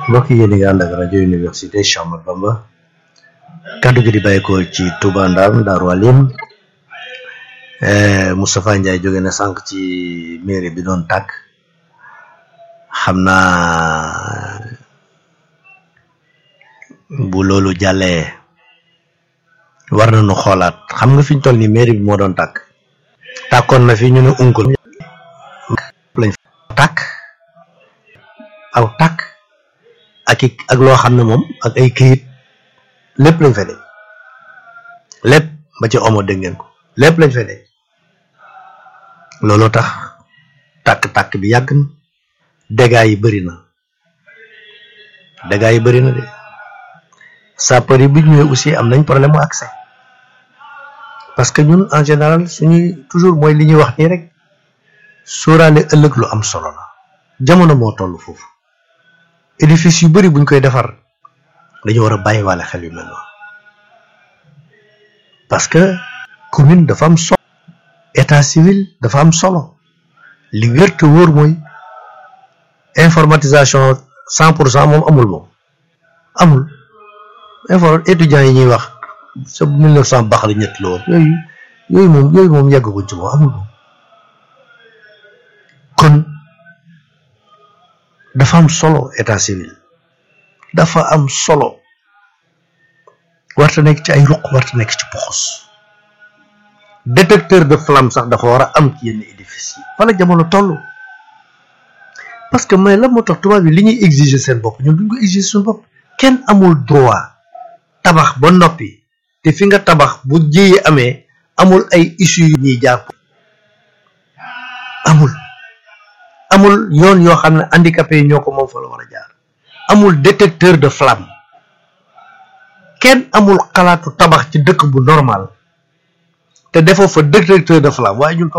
mbokk yi yéen a ngi ànd ak rajo université Cheikh Ahmadou Bamba kaddu gi di bàyyeekoo ci Touba Ndam Daaru Alim Moustapha Ndiaye jóge na sànq ci mairie bi doon tàkk xam naa bu loolu jàllee war nañu xoolaat xam nga fi ñu toll nii mairie bi moo doon tàkk tàkkoon na fi ñu ne unkul lañ tàkk aw tàkk ak i ak loo xam ne moom ak ay këyit lépp lañ fa dee lépp ba ci omo dégg ngeen ko lépp lañ fa dee looloo tax tàkk-tàkk bi yàgg na dégâts yi bëri na dégâts yi bëri na de sapeur yi bu ñëwee aussi am nañ problème mu accès parce que ñun en général suñuy toujours mooy li ñuy wax nii rek sóoraale ëllëg lu am solo la jamono moo toll foofu édifice yu bëri buñ koy defar dañu war a bàyyiwaale xel yu mel noonu parce que commune dafa am solo état civil dafa am solo li wér te wóor mooy informatisation cent pour cent moom amul moom amul info étudiants yi ñuy wax sa mille neuf cent baax la ñett la woon yooyu yooyu moom yooyu moom yàggaguñ ci moom amul moom kon dafa am solo état civil dafa am solo warta nekk ci ay ruq warta nekk ci poxos détecteur de flamme sax dafa war a am ci yenn édifice yi fa la jamono toll parce que mais la moo tax tubaab yi li ñuy exiger seen bopp ñun duñ ko exiger suñu bopp kenn amul droit tabax ba noppi te fi nga tabax bu jiyee amee amul ay issue yu ñuy jaar amul amul yoon yoo xam ne handicapé yi ñoo ko moom fa la war a jaar amul détecteur de flamme kenn amul xalaatu tabax ci dëkk bu normal te defoo fa détecteur de flamme waaye ñun